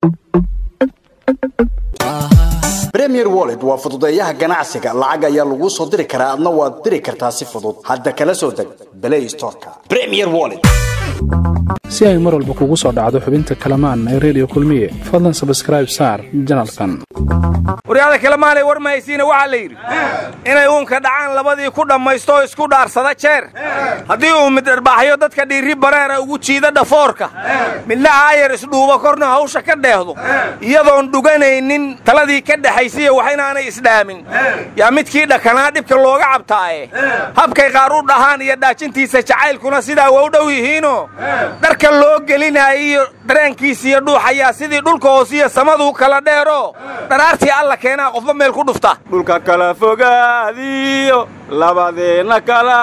premier wallet waa fududeeyaha ganacsiga lacag ayaa laguu soo diri karaa adna waad diri kartaa si fudud hadda kala soo deg play storeka premier wallet si ay mar walba kugu soo dhacdo xubinta kalamaan ee redio kulmiye fadlan sabskraib saar janalkan waryaada kalemaanay war mahaysiina waxaa la yidhi inay uunka dhacaan labadii ku dhammaysto oo isku dhaarsada jeer haddii uu mid dharbaaxyo dadka dhiirri bareera ugu jiida dhafoorka midna aayar isdhuubo korna hawsha ka dheehdo iyadoon dhuganaynin taladii ka dhexaysiya wax inaanay isdhaamin yaa midkii dhakanaa dhibka looga cabtaaye habkay qaar u dhahaan iyo dhaajintiisa jacaylkuna sidaa waa u dhow yihiinoo dharka loo gelinaayiyo dareenkiisa iyo dhuuxayaa sidii dhulka hoosiyo samaduu kala dheero dharaartii alla keenaa qofba meel ku dhufta dhulka kala fogaadiyo labadeenna kala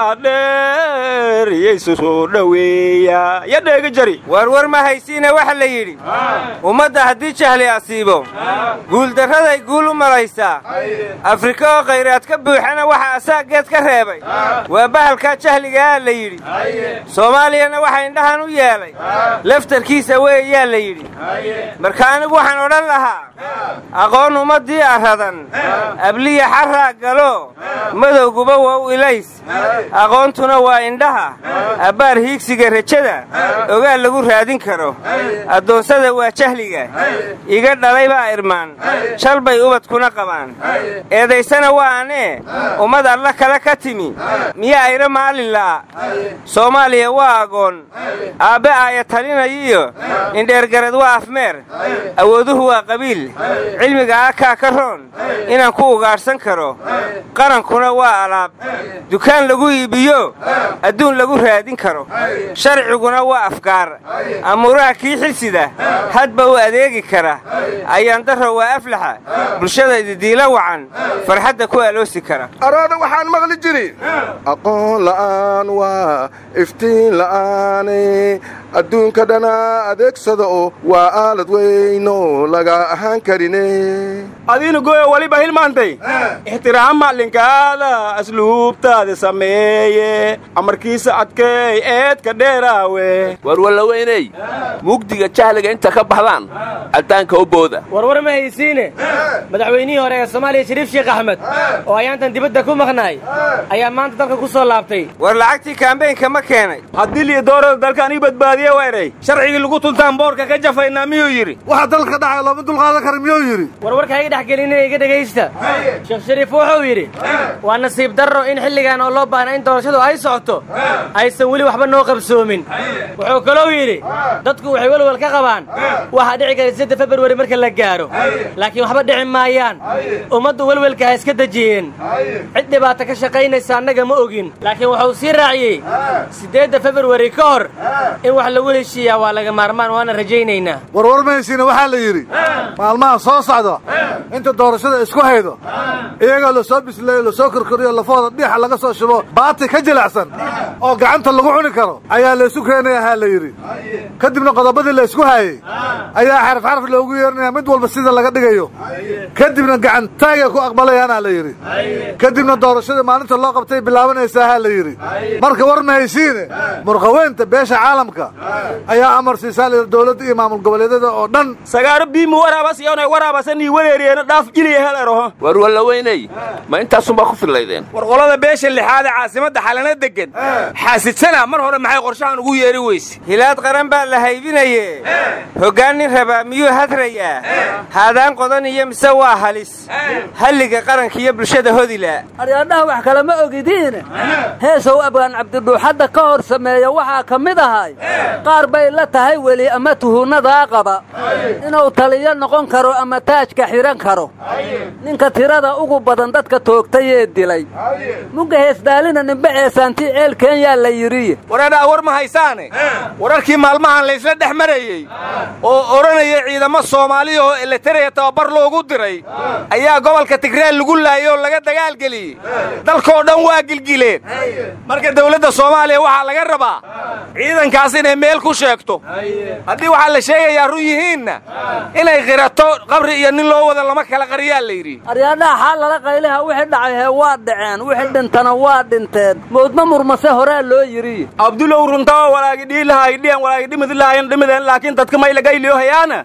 dheer yaysu soo dhoweeya ya dheegi jari warwar ma haysiina waxa la yidhi ummadda haddii jahli asiibo guuldarraday guul u malaysaa afrika oo khayraad ka buuxana waxa asaaggeed ka reebay waa bahalkaa jahligaa la yidhi soomaaliyana waxa indhahan u yeelay laftarkiisa weeyaa la yidhi marka anigu waxaan odhan lahaa aqoon ummaddii arradan abliya xarraa galo madowguba waa u ilays aqoontuna waa indhaha abbaar hiigsiga rajada ogaal lagu raadin karo addoonsada waa jahliga iga dhalay baa irmaan shal bay ubadkuna qabaan eedaysana waa anee ummad alla kale ka timi miya ayra maalilaa soomaaliya waa agoon aabbe aaya talinayiyo indheergarad waa afmeer awooduhu waa qabiil cilmiga akaa ka roon inaan ku ugaadhsan karo qarankuna waa alaab dukaan lagu iibiyo adduun lagu raadin karo sharciguna waa afgaar amuuraha kii xilsida hadba u adeegi kara ayaandarro waa aflaxa bulshada ididiila wacan farxadda ku aloosi kara arooda waxaan maqli jiri aqoon la'aan waa iftiin la'aane adduunka dhana adeegsada oo waa aalad weyno laga ahaan karine adiina gooyo waliba hilmaantay ixtiraam maclinkaada asluubtaada sameeye amarkiisa adkeey eedka dheeraawe warwallaweyney mugdiga jahliga inta ka baxdaan caddaanka u booda warwar ma haysiine madaxweynihii hore ee soomaaliya shariif sheekh axmed oo ayaantan dibadda ku maqnaay ayaa maanta dalka ku soo laabtay war lacagtii kaambeynka ma keenay haddii liyo doorada dalka aniga badbaadiye weeray sharcigii lagu tuntaan boorka ka jafaynaa miyuu yidhi waxa dalka dhacay looma dulqaadan kara miyuu yidhi warwarka ha iga dhex gelinina iga dhegaysta sheekh shariif wuxuu yidhi waa nasiib darro in xilligan oo loo baahna in doorashadu ay socoto aysan weli waxba noo qabsoomin wuxuu kalou yidhi dadku waxay welwal ka qabaan waxaa dhici kara sidda februari marka la gaaro laakiin waxba dhici maayaan ummaddu welwelka ha iska dejiyeen cid dhibaata ka shaqaynaysa annaga ma ogin laakiin wuxuu sii raaciyey siddeedda februari ka hor in wax lagu heshiiyaa waa laga maarmaan waana rajaynaynaa warwar mahaysiina waxaa la yidhi maalmaha soo socda inta doorashada isku haydo iyagoo la soo bisleeyo lasoo korkoriyo lafahooda dhiixa laga soo shubo baati ka jilacsan oo gacanta lagu cuni karo ayaa laysu keenayahaa la yidhi kadibna qodobadii la ysku haayey ayaa xaraf xaraf loogu yeerinaya mid walba sida laga dhigayo kadibna gacantaagay ku aqbalayaanaa la yidhi kadibna doorashadii maalinta loo qabtay bilaabanaysahaa la yidhi marka war mahaysiine murqaweynta beesha caalamka ayaa amar siisaa layidhi dowladda iyo maamul goboleedyada oo dhan sagaaro biimu waraabas iyonay waraabasanii wareeriyeena dhaaf jiliya hel eroho warwallaweyney ma intaasunbaa ku fillaydeen war qolada beesha lixaad ee caasimadda xalana deggan xaasidsana mar hore maxay qorshahan ugu yeeri weyse hilaad qaran baa la haybinaye hoggaan nin rabaa miyuu hadrayaa haadaan qodan iyo mise waa halis halliga qaranka iyo bulshada hodila aryaadhaha wax kale ma ogidiine heesow abgaan cabdidhuuxadda ka hor sameeya waxaa ka mid ahay qaar bay la tahay weli ama tuhunadaa qaba inuu taliyo noqon karo ama taajka xidhan karo ninka tirada ugu badan dadka toogtayee dilay mugga heesdaalina nimbe ceesaantii ceel keenyaa la yidhi wareedhaa war ma haysaane wararkii maalmahan laysla dhex marayey oo odhanaya ciidamo soomaaliya oo eletaraya tababar loogu diray ayaa gobolka tigreel lagu laayay oo laga dagaalgeliyey dalkoo dhan waa gilgileen marka dawladda soomaaliya waxaa laga rabaa ciidankaas inay meel ku sheegto haddii waxaa la sheegayaa run yihiinna inay qirato qabri iyo nin loo wada lama kala qariyaa la yidhi aryaadhaha xaa lala qayliha wixii dhacay hee waa dhaceen wixii dhintana waa dhinteen moodma murmase horaa loo yidhi abdulow runtaa walaagi dhiilahay dhiyan walaagi dhimid lahayan dhimideen laakiin dadka may lagayliyo hayaana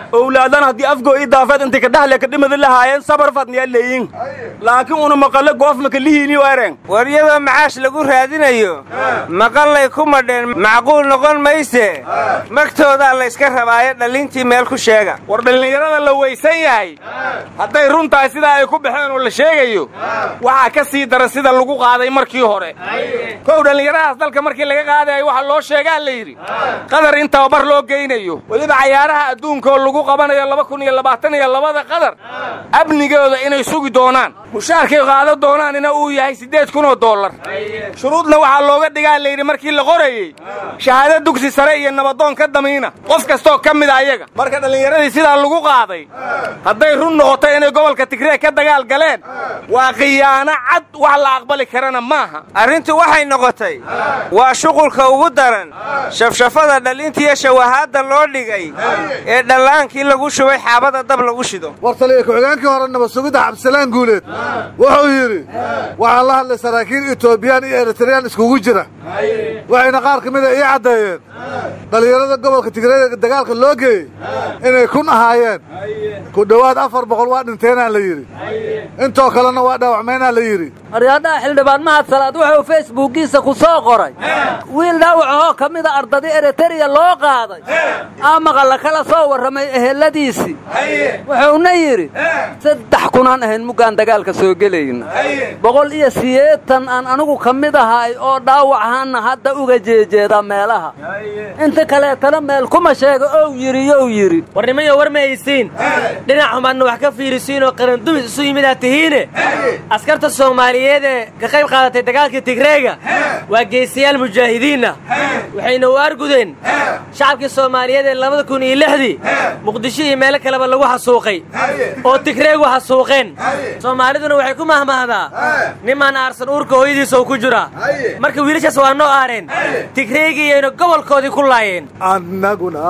owlaadan haddii afgoo ii daafeed intay kadhahle kadhimada lahaayeen sabar fadniyaa leeyin laakiin una maqalle goofmaka lihiiniyo ereng war iyadoo macaash lagu raadinayo maqallay ku madheen macquul noqon mayse magtoodaa la yska rabaayo dhallintii meel ku sheega war dhallinyarada la weysan yahay hadday run tahay sidaa ay ku baxeen oo la sheegayo waxaa ka sii dara sida lagu qaaday markii hore kow dhallinyaradaas dalka markii laga qaadayo waxaa loo sheegaa la yidhi qadar in tababar loo geynayo weliba cayaaraha adduunka oo lagu qabanayo laba kun iyo labaatan iyo labada qadar amnigooda inay sugi doonaan mushaarkay qaado doonaanina uu yahay siddeed kun oo dollar shuruudna waxaa looga dhigaa layidhi markii la qorayey shahaado dugsi sare iyo nabadoon ka damiina qof kastoo ka mida ayaga marka dhallinyaradii sidaa lagu qaaday hadday run noqoto inay gobolka tigreeg ka dagaal galeen waa khiyaano cad wax la aqbali karana maaha arrintu waxay noqotay waa shuqulka ugu daran shafshafada dhalintiiyo shawahaadda loo dhigay ee dhallaankii lagu shubay xaabada dab lagu shido war taliya ku-xigeenkii hore nabad sugidda cabdisalaan guuleed wuxuu yidhi waxaan la hadlay saraakiil etoobiyaan iyo eritreyaan iskugu jira waxayna qaar ka mida ii caddeeyeen dhallinyarada gobolka tigreega dagaalka loo geeyey inay kun ahaayeen ku dhowaad afar boqol waa dhinteenaa la yidhi intoo kalena waa dhaawacmaynaa la yidhi aryaadhaha xildhibaan mahad salaad wuxuu facebookiisa ku soo qoray wiil dhaawacahoo ka mida ardadii eritreya loo qaaday amaqa la kala soo warramay eheladiisii wuxuuna yidhi saddex kunaan ahayn muggaan dagaalka soo gelayna boqol iyo sideetan aan anigu ka mid ahay oo dhaawacahaanna hadda uga jeejeeda meelaha inta kaleetana meel kuma sheega ow yidhi yow yidhi warnimayo war ma haysiin dhinac xumaadna wax ka fiirisiin oo qarandumis isu yimidaa tihiine askarta soomaaliyeed ee ka qayb qaadatay dagaalkii tigreega waa geesiyaal mujaahidiinna waxayna u argudeen shacabkii soomaaliyeed ee labada kun iyo lixdii muqdisho iyo meelo kaleba lagu xasuuqay oo tigreegu xasuuqeen soomaaliduna waxay ku mahmahdaa nimaan aarsan uurka hooyadiisa uu ku jiraa marka wiilashaas waa noo aareen tigreegiiyayna gobolkoodii ku laayeen annaguna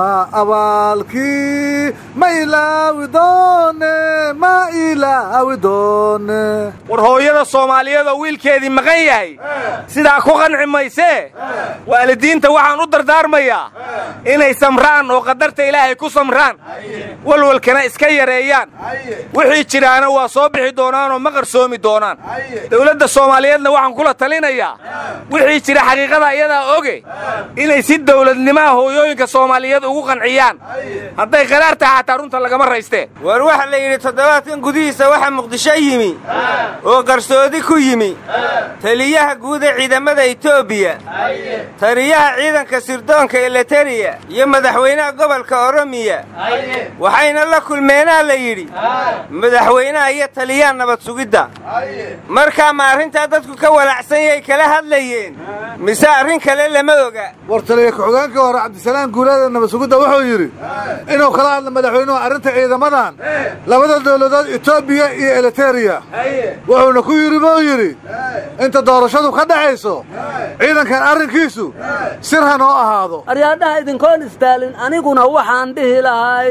abaalkii ma ilaawi doone ma ilaawi doone war hooyada soomaaliyeed oo wiilkeedii maqan yahay sidaa ku qanci maysee waalidiinta waxaan u dardaarmayaa inay samraan oo qadarta ilaahay ku samraan walwalkana iska yareeyaan wixii jiraana waa soo bixi doonaanoo ma qarsoomi doonaan dawladda soomaaliyeedna waxaan kula talinayaa wixii jira xaqiiqada iyadaa oge inay si dawladnimaha hooyooyinka soomaaliyeed ugu qanciyaan hadday qaraar tahay xataa runta lagama raystee war waxa la yidhi toddobaadkan gudihiisa waxaa muqdisho yimi oo qarsoodi ku yimi taliyaha guud ee ciidamada etoobiya taliyaha ciidanka sirdoonka eleteriya iyo madaxweynaha gobolka oromiya waxayna la kulmeenaa la yidhi madaxweynaha iyo taliyaha nabad sugidda markaa ma arrintaa dadku ka walacsan yahay kala hadlayeen mise arrin kale lama oga war taliya ku-xigeenkii hore cabdisalaan guuleeda nabad sugidda wuxuu yidhi inuu kala hadla madaxweynuhu arrinta ciidamadan labada dawladood etoobiya iyo eleteriya wuxuuna ku yidhi buu yidhi inta doorashadu ka dhaxayso ciidankan arrinkiisu sir ha noo ahaado aryaadhaha idinkoon istaalin aniguna waxaan dhihi lahay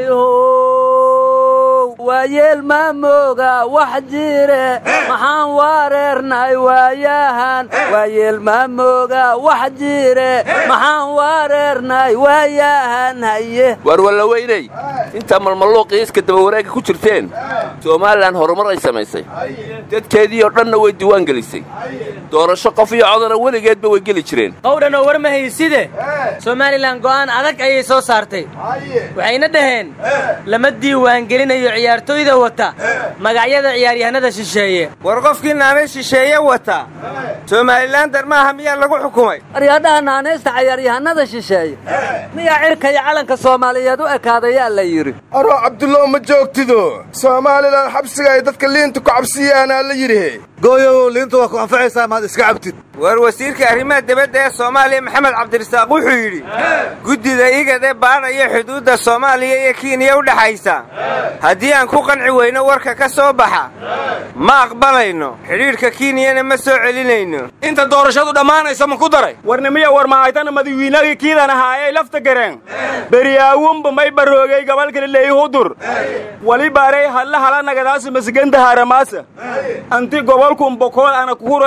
how waa yeel maa mooga wax jire maxaan wareernay waayahan waa yeel maa mooga wax jire maxaan wareernay waayahan haye waar walla weynay intaa malmalluuqii iska dabawareegga ku jirteen somalilan horumar ay samaysay dadkeedii oo dhanna way diiwaan gelisay doorasho qof iyo codana weligeedba way geli jireen qowdhan oo war ma hayside somalilan go'aan adag ayay soo saartay waxayna dhaheen lama diiwaangelinayo ciyaartooyda wata magacyada ciyaaryahanada shisheeye war qofkii naanay shisheeye wata somalilan dar maaha miyaa lagu xukumay aryaadhaha naanaysta cayaaryahanada shisheeye miyaa cirka iyo calanka soomaaliyeed u ekaadayaa la yidhi aroo cabdullo ma joogtido soomaalilan xabsiga ay dadka liinta ku cabsiyaanaa la yidhi gooyowow liinta waa ku anfacaysaa maad iska cabtid war wasiirka arrimaha dibadda ee soomaaliya maxamed cabdirasaaq wuxuu yidhi guddida igad ee baadhaya xuduudda soomaaliya iyo kiiniya u dhexaysa haddii aan ku qanci weyno warka ka soo baxa ma aqbalayno xidhiidhka kiiniyana ma soo celinayno inta doorashadu dhammaanaysa ma ku daray warnimiya war mahaytana madawiinagii kiidan ahaayay lafta gareen beryaawunba may baroogay gabalkale leeyhudur wali baaray hadla hala nagadaasi masiganta haramaasa anti gobolkun bokool ana kuhureeyo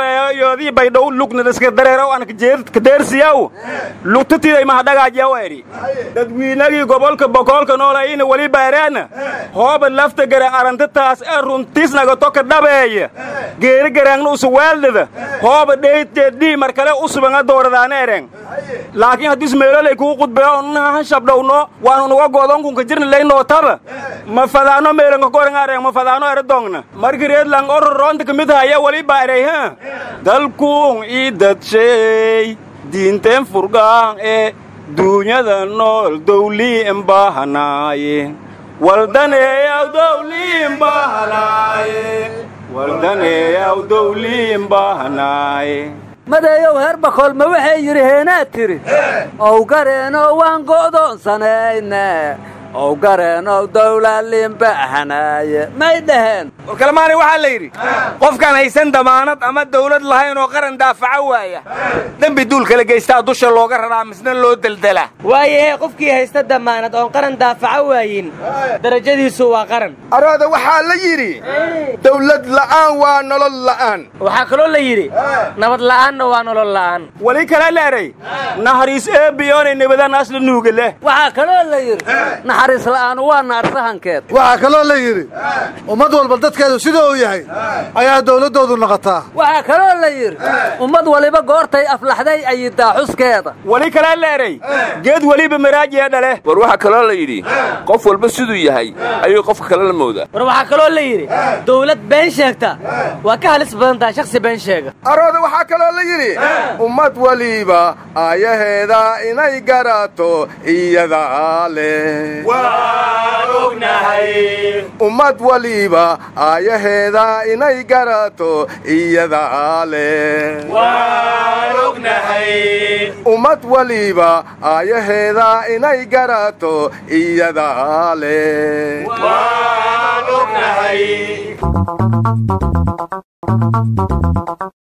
geeyoodii baydhow lugnadaska dareerow aan kadeersiyaw lugtatiday mahadhagaajaw eri dadwiinagii gobolka bokoolka noolayina weli baaraana hooba lafta gara arantataas ee runtiisnaga toka dhabeeya geeri garaangna usuwaaldada hooba dheyteeddii mar kale usubanga dooradaana ereng laakiin haddis meelolay kuu qudbeyo nahan shabdhowno waanu nuga goodonkunka jirna laynootaba ma fadaano meelanka korangaareng ma fadaano eradongna markii reedlang ororoonta kamid haya weli baarey ha dalkuun ii dadshay diinteen furgaan ee duunyada nool dawliin bahanaaye waldaneeyaw dawliin bahanaaye waldaneeyaw dawliin bahanaaye madeeyow heer bakool ma waxay yidhi heenaad tidhi ow gareenoo waan go'doonsanayne ow gareenow dawlaaliinbahanaaye may dhaheen warkalmaani waxaa la yidhi qofkaan haysan damaanad ama dawlad lahayn oo qaran daafaco waaya dembi duul kala geystaa dusha looga raraa misna loo deldelaa waayahee qofkii haysta damaanad oon qaran daafaco waayin darajadiisu waa qaran arooda waxaa la yidhi dawlad la'aan waa nolol la'aan waxaa kaloo la yidhi nabad la'aanna waa nolol la'aan weli kale leeray naxariis eebiyoonay nabadaan asla nuuga leh waxaa kaloo la yidhi naxariis la'aanu waa naarsahankeed waxaa kaloo la yidhi ummad walba dadkeedu sida uu yahay ayaa dawladdoodu noqotaa waxaa kaloo la yidhi ummad waliba goortay aflaxday ayidaa xuskeeda weli kale leeray geed weliba maraajiya dhale war waxaa kaloo la yidhi qof walba siduu yahay ayuu qofka kale la moodaa war waxaa kaloo la yidhi dawlad been sheegta waa ka halis badan tahay shakhsi been sheega arooda waxaa kaloo la yidhi ummad waliba aayaheeda inay garato iyadaa leh ummad waliba aayaheeda inay garato iyadaa leh ummad waliba aayaheeda inay garato iyadaa leh